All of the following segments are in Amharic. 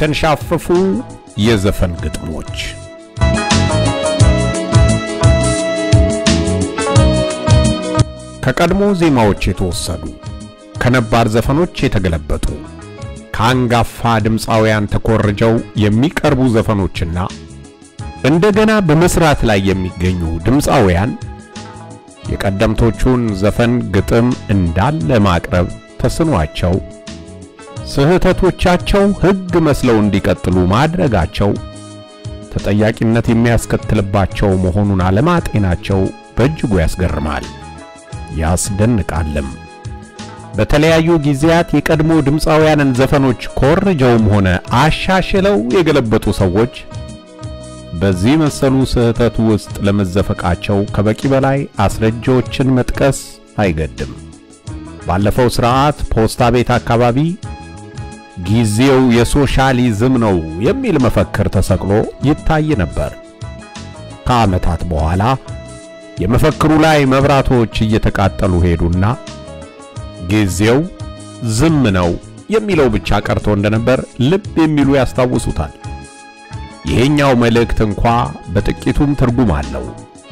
የተንሻፈፉ የዘፈን ግጥሞች ከቀድሞ ዜማዎች የተወሰዱ ከነባር ዘፈኖች የተገለበጡ ከአንጋፋ ድምፃውያን ተኮርጀው የሚቀርቡ ዘፈኖችና እንደገና በመስራት ላይ የሚገኙ ድምፃውያን የቀደምቶቹን ዘፈን ግጥም እንዳለ ማቅረብ ተስኗቸው ስህተቶቻቸው ሕግ መስለው እንዲቀጥሉ ማድረጋቸው ተጠያቂነት የሚያስከትልባቸው መሆኑን አለማጤናቸው በእጅጉ ያስገርማል፣ ያስደንቃልም። በተለያዩ ጊዜያት የቀድሞ ድምፃውያንን ዘፈኖች ኮርጀውም ሆነ አሻሽለው የገለበጡ ሰዎች በዚህ መሰሉ ስህተት ውስጥ ለመዘፈቃቸው ከበቂ በላይ አስረጃዎችን መጥቀስ አይገድም። ባለፈው ሥርዓት ፖስታ ቤት አካባቢ ጊዜው የሶሻሊዝም ነው የሚል መፈክር ተሰቅሎ ይታይ ነበር። ከዓመታት በኋላ የመፈክሩ ላይ መብራቶች እየተቃጠሉ ሄዱና ጊዜው ዝም ነው የሚለው ብቻ ቀርቶ እንደነበር ልብ የሚሉ ያስታውሱታል። ይሄኛው መልእክት እንኳ በጥቂቱም ትርጉም አለው።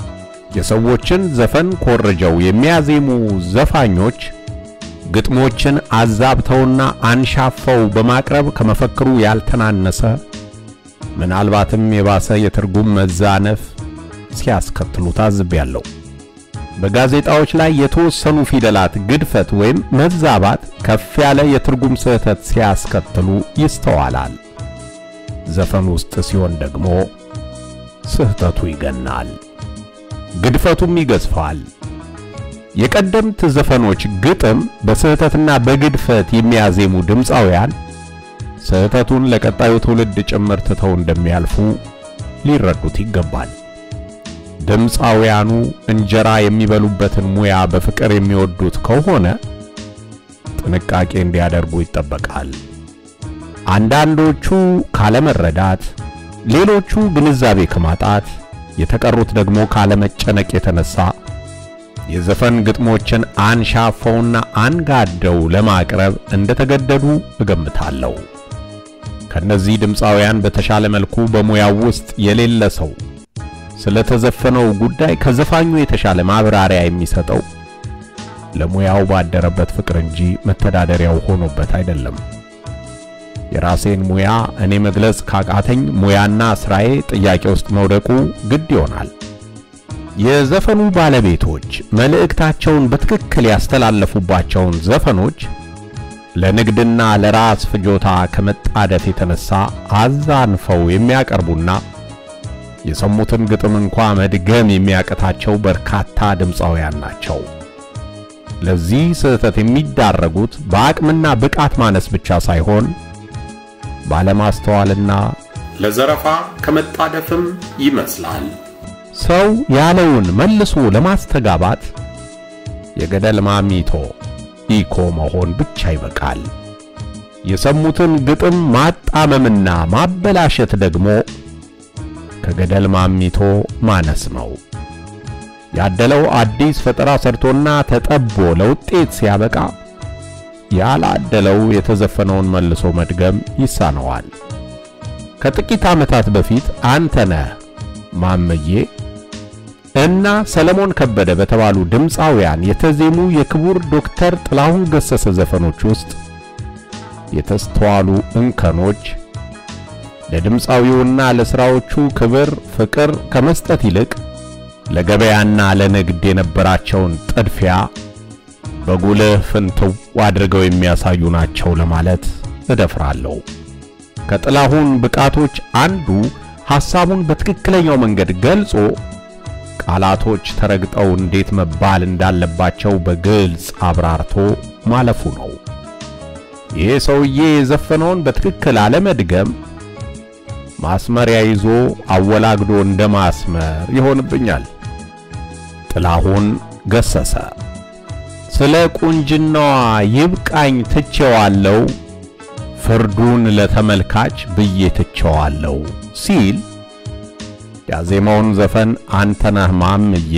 የሰዎችን ዘፈን ኮርጀው የሚያዜሙ ዘፋኞች ግጥሞችን አዛብተውና አንሻፈው በማቅረብ ከመፈክሩ ያልተናነሰ ምናልባትም የባሰ የትርጉም መዛነፍ ሲያስከትሉ ታዝቤያለሁ። በጋዜጣዎች ላይ የተወሰኑ ፊደላት ግድፈት ወይም መዛባት ከፍ ያለ የትርጉም ስህተት ሲያስከትሉ ይስተዋላል። ዘፈን ውስጥ ሲሆን ደግሞ ስህተቱ ይገናል፣ ግድፈቱም ይገዝፋል። የቀደምት ዘፈኖች ግጥም በስህተትና በግድፈት የሚያዜሙ ድምፃውያን ስህተቱን ለቀጣዩ ትውልድ ጭምር ትተው እንደሚያልፉ ሊረዱት ይገባል። ድምፃውያኑ እንጀራ የሚበሉበትን ሙያ በፍቅር የሚወዱት ከሆነ ጥንቃቄ እንዲያደርጉ ይጠበቃል። አንዳንዶቹ ካለመረዳት፣ ሌሎቹ ግንዛቤ ከማጣት፣ የተቀሩት ደግሞ ካለመጨነቅ የተነሳ የዘፈን ግጥሞችን አንሻፈውና አንጋደው ለማቅረብ እንደተገደዱ እገምታለሁ። ከነዚህ ድምፃውያን በተሻለ መልኩ በሙያው ውስጥ የሌለ ሰው ስለተዘፈነው ጉዳይ ከዘፋኙ የተሻለ ማብራሪያ የሚሰጠው ለሙያው ባደረበት ፍቅር እንጂ መተዳደሪያው ሆኖበት አይደለም። የራሴን ሙያ እኔ መግለጽ ካቃተኝ ሙያና ስራዬ ጥያቄ ውስጥ መውደቁ ግድ ይሆናል። የዘፈኑ ባለቤቶች መልእክታቸውን በትክክል ያስተላለፉባቸውን ዘፈኖች ለንግድና ለራስ ፍጆታ ከመጣደፍ የተነሳ አዛንፈው የሚያቀርቡና የሰሙትን ግጥም እንኳ መድገም የሚያቅታቸው በርካታ ድምፃውያን ናቸው። ለዚህ ስህተት የሚዳረጉት በአቅምና ብቃት ማነስ ብቻ ሳይሆን ባለማስተዋልና ለዘረፋ ከመጣደፍም ይመስላል። ሰው ያለውን መልሶ ለማስተጋባት የገደል ማሚቶ ኢኮ መሆን ብቻ ይበቃል። የሰሙትን ግጥም ማጣመምና ማበላሸት ደግሞ ከገደል ማሚቶ ማነስ ነው። ያደለው አዲስ ፈጠራ ሰርቶና ተጠቦ ለውጤት ሲያበቃ ያላደለው የተዘፈነውን መልሶ መድገም ይሳነዋል። ከጥቂት ዓመታት በፊት አንተነህ ማመዬ እና ሰለሞን ከበደ በተባሉ ድምፃውያን የተዜሙ የክቡር ዶክተር ጥላሁን ገሰሰ ዘፈኖች ውስጥ የተስተዋሉ እንከኖች ለድምፃዊውና ለሥራዎቹ ክብር፣ ፍቅር ከመስጠት ይልቅ ለገበያና ለንግድ የነበራቸውን ጥድፊያ በጉልህ ፍንትው አድርገው የሚያሳዩ ናቸው ለማለት እደፍራለሁ። ከጥላሁን ብቃቶች አንዱ ሐሳቡን በትክክለኛው መንገድ ገልጾ ቃላቶች ተረግጠው እንዴት መባል እንዳለባቸው በግልጽ አብራርቶ ማለፉ ነው። ይህ ሰውዬ የዘፈነውን በትክክል አለመድገም ማስመሪያ ይዞ አወላግዶ እንደ ማስመር ይሆንብኛል። ጥላሁን ገሰሰ ስለ ቁንጅናዋ ይብቃኝ ትቼዋለሁ፣ ፍርዱን ለተመልካች ብዬ ትቼዋለሁ ሲል ያዜማውን ዘፈን አንተነህ ማምዬ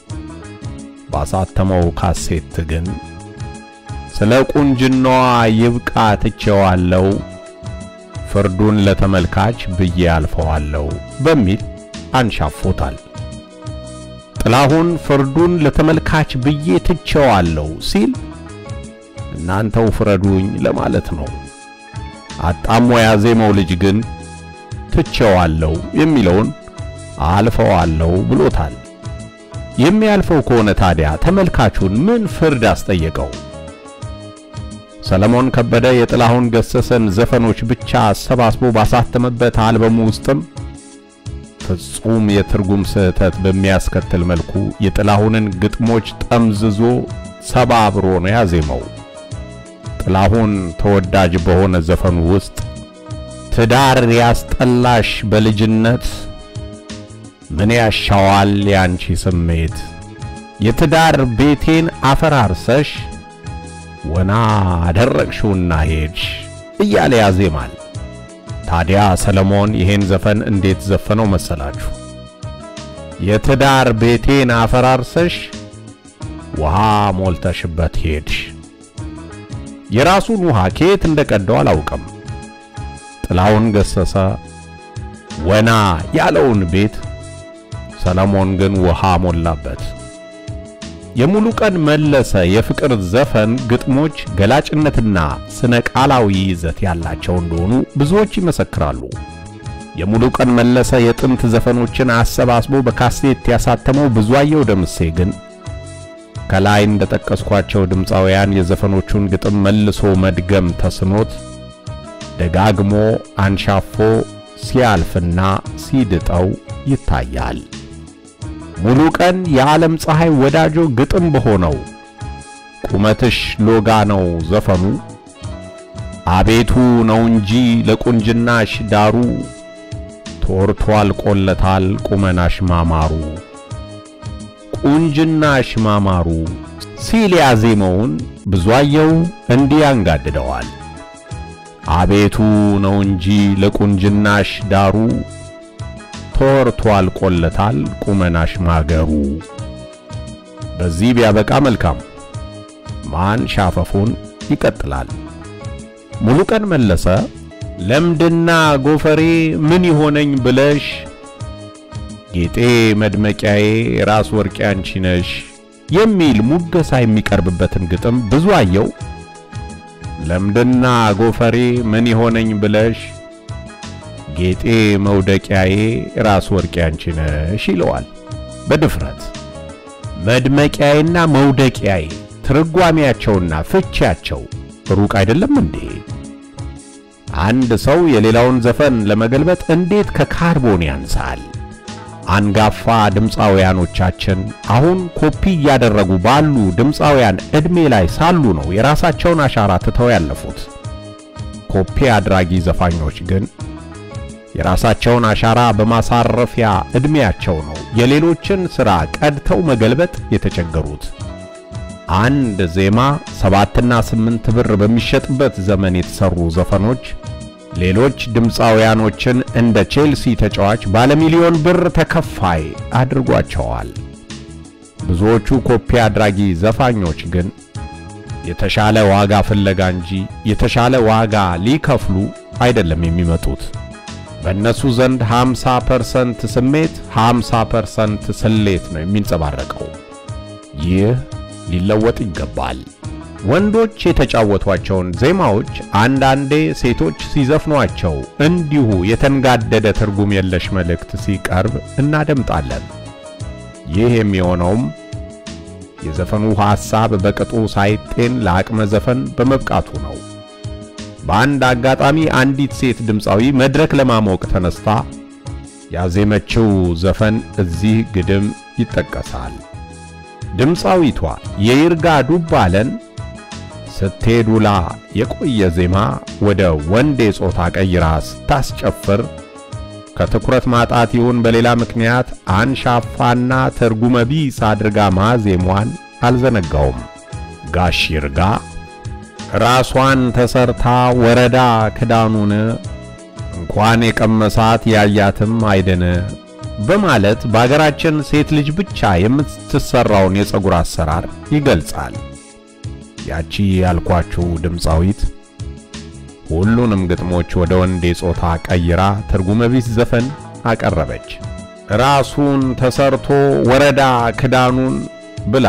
ባሳተመው ካሴት ግን ስለ ቁንጅናዋ ይብቃ ትቼዋለሁ ፍርዱን ለተመልካች ብዬ አልፈዋለሁ በሚል አንሻፎታል። ጥላሁን ፍርዱን ለተመልካች ብዬ ትቼዋለሁ ሲል እናንተው ፍረዱኝ ለማለት ነው። አጣሞ ያዜመው ልጅ ግን ትቼዋለሁ የሚለውን አልፈዋለሁ ብሎታል። የሚያልፈው ከሆነ ታዲያ ተመልካቹን ምን ፍርድ አስጠየቀው? ሰለሞን ከበደ የጥላሁን ገሰሰን ዘፈኖች ብቻ አሰባስቦ ባሳተመበት አልበሙ ውስጥም ፍጹም የትርጉም ስህተት በሚያስከትል መልኩ የጥላሁንን ግጥሞች ጠምዝዞ ሰባብሮ ነው ያዜመው። ጥላሁን ተወዳጅ በሆነ ዘፈኑ ውስጥ ትዳር ያስጠላሽ በልጅነት ምን ያሻዋል ያንቺ ስሜት የትዳር ቤቴን አፈራርሰሽ ወና አደረግሽውና ሄድሽ እያለ ያዜማል። ታዲያ ሰለሞን ይሄን ዘፈን እንዴት ዘፈነው መሰላችሁ? የትዳር ቤቴን አፈራርሰሽ ውሃ ሞልተሽበት ሄድሽ። የራሱን ውሃ ከየት እንደቀዳው አላውቅም። ጥላሁን ገሰሰ ወና ያለውን ቤት ሰለሞን ግን ውሃ ሞላበት። የሙሉ ቀን መለሰ የፍቅር ዘፈን ግጥሞች ገላጭነትና ስነ ቃላዊ ይዘት ያላቸው እንደሆኑ ብዙዎች ይመሰክራሉ። የሙሉ ቀን መለሰ የጥንት ዘፈኖችን አሰባስቦ በካሴት ያሳተመው ብዙአየሁ ደምሴ ግን ከላይ እንደጠቀስኳቸው ድምፃውያን የዘፈኖቹን ግጥም መልሶ መድገም ተስኖት ደጋግሞ አንሻፎ ሲያልፍና ሲድጠው ይታያል። ሙሉ ቀን የዓለም ፀሐይ ወዳጆ ግጥም በሆነው ቁመትሽ ሎጋ ነው ዘፈኑ አቤቱ ነው እንጂ ለቁንጅናሽ ዳሩ ተወርቷል ቆለታል ቁመናሽ ማማሩ ቁንጅናሽ ማማሩ ሲል ያዜመውን ብዙአየሁ እንዲህ ያንጋድደዋል። አቤቱ ነው እንጂ ለቁንጅናሽ ዳሩ ተወርቷል ቆለታል ቁመናሽ ማገሩ። በዚህ ቢያበቃ መልካም። ማን ሻፈፉን ይቀጥላል። ሙሉቀን መለሰ ለምድና ጎፈሬ ምን ይሆነኝ ብለሽ ጌጤ መድመቂያዬ ራስ ወርቄ አንቺ ነሽ የሚል ሙገሳ የሚቀርብበትን ግጥም ብዙአየሁ ለምድና ጎፈሬ ምን ይሆነኝ ብለሽ ጌጤ መውደቂያዬ ራስ ወርቄ አንቺ ነሽ ይለዋል በድፍረት። መድመቂያዬና መውደቂያዬ ትርጓሜያቸውና ፍቺያቸው ሩቅ አይደለም እንዴ? አንድ ሰው የሌላውን ዘፈን ለመገልበጥ እንዴት ከካርቦን ያንሳል? አንጋፋ ድምፃውያኖቻችን አሁን ኮፒ እያደረጉ ባሉ ድምፃውያን ዕድሜ ላይ ሳሉ ነው የራሳቸውን አሻራ ትተው ያለፉት። ኮፒ አድራጊ ዘፋኞች ግን የራሳቸውን አሻራ በማሳረፊያ ዕድሜያቸው ነው የሌሎችን ሥራ ቀድተው መገልበጥ የተቸገሩት። አንድ ዜማ ሰባትና ስምንት ብር በሚሸጥበት ዘመን የተሰሩ ዘፈኖች ሌሎች ድምፃውያኖችን እንደ ቼልሲ ተጫዋች ባለሚሊዮን ብር ተከፋይ አድርጓቸዋል። ብዙዎቹ ኮፒ አድራጊ ዘፋኞች ግን የተሻለ ዋጋ ፍለጋ እንጂ የተሻለ ዋጋ ሊከፍሉ አይደለም የሚመጡት። በእነሱ ዘንድ 50% ስሜት 50% ስሌት ነው የሚንጸባረቀው። ይህ ሊለወጥ ይገባል። ወንዶች የተጫወቷቸውን ዜማዎች አንዳንዴ ሴቶች ሲዘፍኗቸው እንዲሁ የተንጋደደ ትርጉም የለሽ መልእክት ሲቀርብ እናደምጣለን። ይህ የሚሆነውም የዘፈኑ ሐሳብ በቅጡ ሳይጤን ለአቅመ ዘፈን በመብቃቱ ነው። በአንድ አጋጣሚ አንዲት ሴት ድምፃዊ መድረክ ለማሞቅ ተነስታ ያዜመችው ዘፈን እዚህ ግድም ይጠቀሳል። ድምፃዊቷ የይርጋ ዱባለን ስትሄዱላ የቆየ ዜማ ወደ ወንዴ ጾታ ቀይራ ስታስጨፍር ከትኩረት ማጣት ይሁን በሌላ ምክንያት አንሻፋና ትርጉመ ቢስ አድርጋ ማዜሟን አልዘነጋውም። ጋሽ ይርጋ ራሷን ተሰርታ ወረዳ ክዳኑን እንኳን የቀመሳት ያያትም አይደን በማለት በአገራችን ሴት ልጅ ብቻ የምትሰራውን የፀጉር አሰራር ይገልጻል። ያቺ ያልኳችሁ ድምፃዊት ሁሉንም ግጥሞች ወደ ወንዴ ጾታ ቀይራ ትርጉመ ቢስ ዘፈን አቀረበች። ራሱን ተሰርቶ ወረዳ ክዳኑን ብላ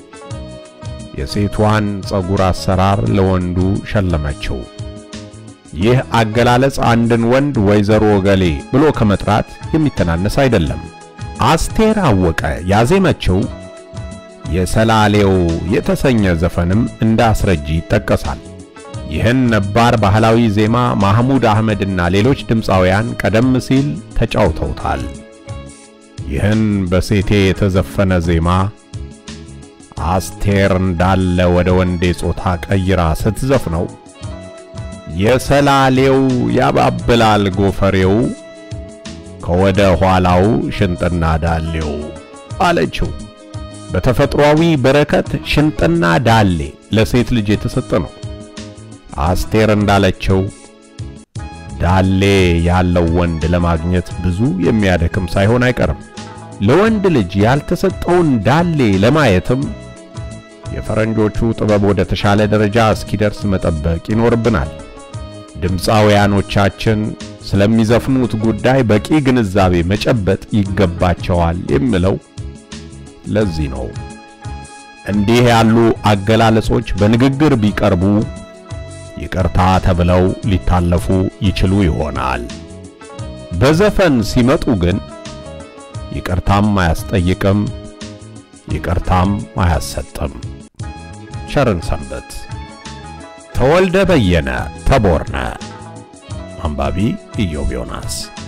የሴቷን ጸጉር አሰራር ለወንዱ ሸለመችው። ይህ አገላለጽ አንድን ወንድ ወይዘሮ ገሌ ብሎ ከመጥራት የሚተናነስ አይደለም። አስቴር አወቀ ያዜመችው የሰላሌው የተሰኘ ዘፈንም እንደ አስረጂ ይጠቀሳል። ይህን ነባር ባህላዊ ዜማ ማህሙድ አህመድና ሌሎች ድምፃውያን ቀደም ሲል ተጫውተውታል። ይህን በሴቴ የተዘፈነ ዜማ አስቴር እንዳለ ወደ ወንዴ ጾታ ቀይራ ስትዘፍነው የሰላሌው ያባብላል ጎፈሬው ከወደ ኋላው ሽንጥና ዳሌው አለችው። በተፈጥሯዊ በረከት ሽንጥና ዳሌ ለሴት ልጅ የተሰጠ ነው። አስቴር እንዳለችው ዳሌ ያለው ወንድ ለማግኘት ብዙ የሚያደክም ሳይሆን አይቀርም። ለወንድ ልጅ ያልተሰጠውን ዳሌ ለማየትም የፈረንጆቹ ጥበብ ወደ ተሻለ ደረጃ እስኪደርስ መጠበቅ ይኖርብናል። ድምፃውያኖቻችን ስለሚዘፍኑት ጉዳይ በቂ ግንዛቤ መጨበጥ ይገባቸዋል የሚለው ለዚህ ነው። እንዲህ ያሉ አገላለጾች በንግግር ቢቀርቡ ይቅርታ ተብለው ሊታለፉ ይችሉ ይሆናል። በዘፈን ሲመጡ ግን ይቅርታም አያስጠይቅም፣ ይቅርታም አያሰጥም። ቸርን ሰንበት። ተወልደ በየነ ተቦርነ። አንባቢ ኢዮብ ዮናስ